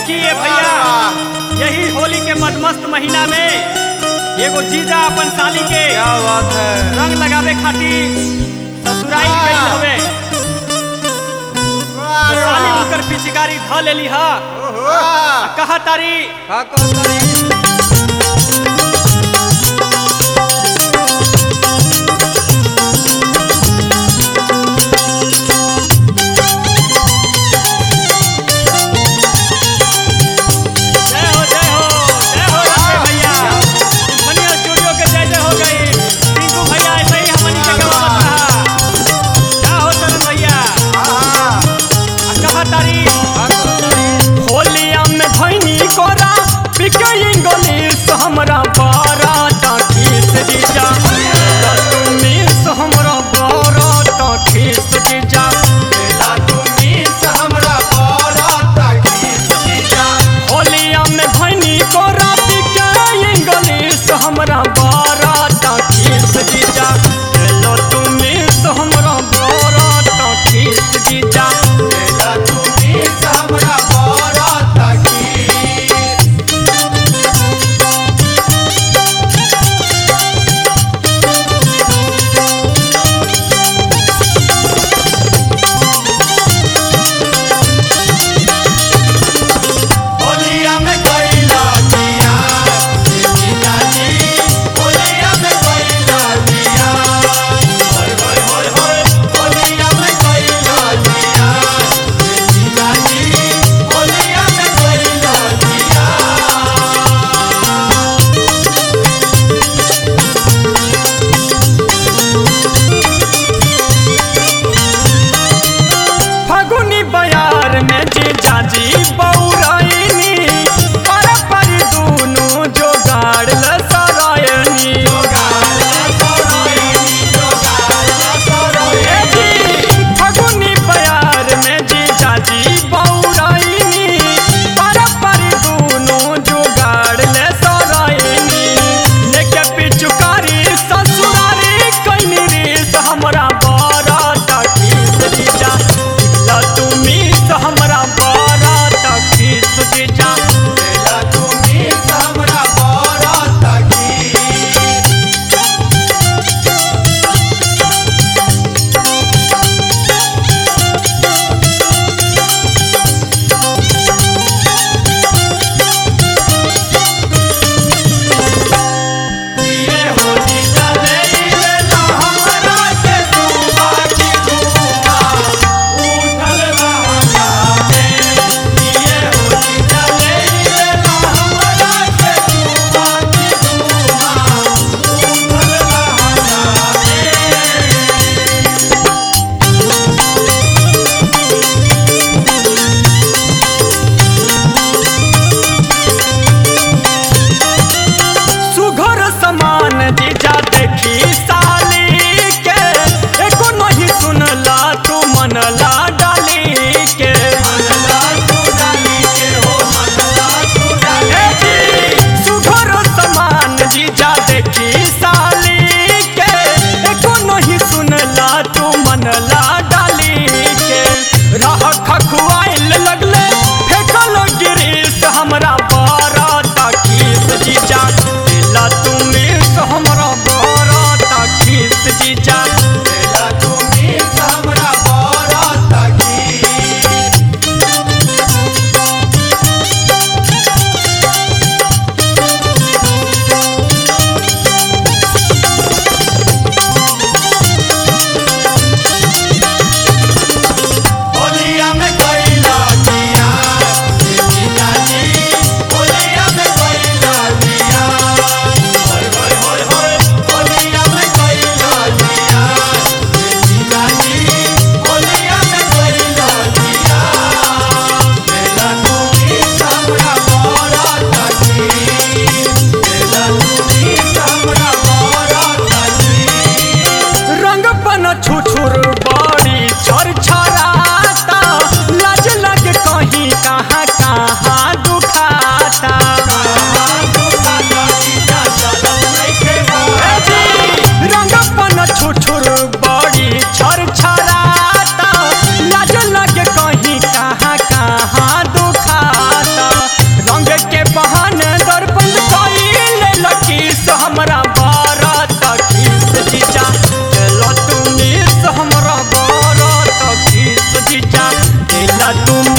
देखिए भैया यही होली के मदमस्त महीना में एगो जीजा अपन साली के क्या बात है रंग लगावे खातिर ससुराई गई हवे तो साली उनकर पिचकारी ध लेली ह कहा तारी का कहता है जय हो जय हो जय हो राधे भैया मनी स्टूडियो के जय जय हो गई टिंकू भैया ऐसे ही हमनी के गवावत रहा क्या हो चलन भैया आ कहा तारी का कहता है होलिया में धैनी कोरा पिकई गोली तुम